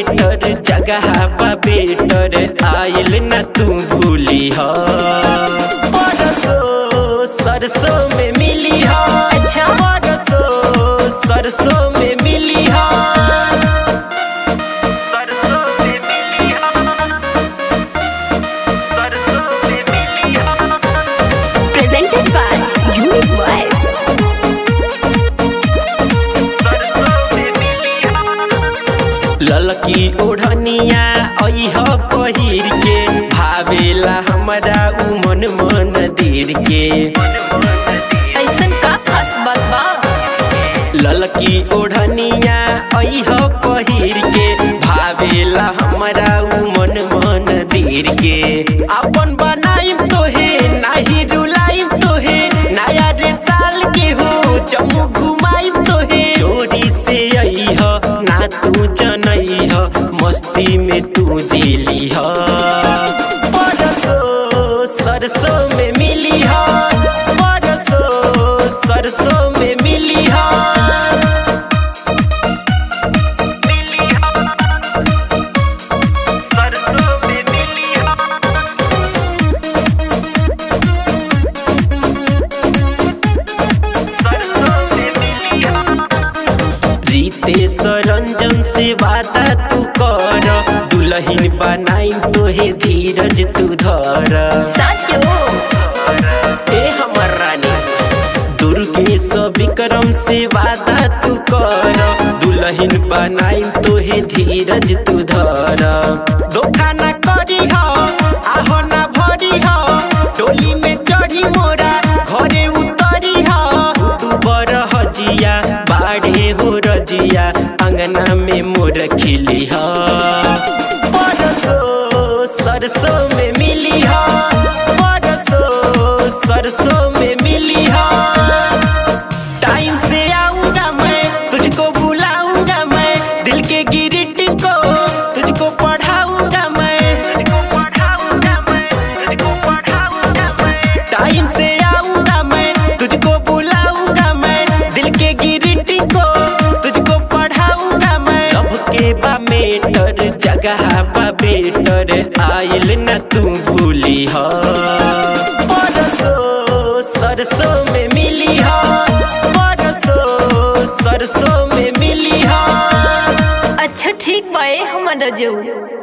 Matter जगह बा better आइल न तू भूली हो परसों सरसों में मिली हो अच्छा। परसों सरसों में मिली हो सरसों में मिली हो सरसों में मिली हो presented by Unique Voice. ललकी ओढ़निया अह पहिर के भावेला हमरा उ मन मंदिर के ऐसन का खास बात बा ललकी ओढ़निया अह पहिर के भावेला हमरा उ मन मंदिर के अपन बनाइम तोहे नाही रुलाइम तोहे नया रे साल के हो जम्मू घुमाइम तोहे चोरी से अइह ना तू जनइह मस्ती में तू जेली ह परसों सरसों में मिली ह परसों सरसों में मिली ह मिली ह सरसों में मिली ह रितेश रंजन से वादा तू कर दुल्हन बनाई तोहे धीरज तू धर साचो ए हमर रानी दुर्गेश विक्रम से वादा तू कर दुल्हन बनाई तोहे धीरज तू धर धोखा ना करी हो आहो ना भरी हो टोली में चढ़ी मोरा घरे उतरी हो तू बर हजिया बाड़े हो रजिया अंगना में मोर खिली हो परसों सरसों में मिली हो परसों सरसों में मिली हो टाइम से आऊंगा मैं तुझको बुलाऊंगा मैं दिल के गिरिटिंग को तुझको पढ़ाऊंगा मैं तुझको पढ़ाऊंगा मैं तुझको पढ़ाऊंगा मैं टाइम से आऊंगा मैं तुझको बुलाऊंगा मैं दिल के गिरिटिंग को तुझको पढ़ाऊंगा मैं अब के बा मेटर जगह बा बेटर आइल न तू भूली हो परसों सरसों में मिली हो परसों सरसों में मिली हो अच्छा ठीक बा ए हमर रजऊ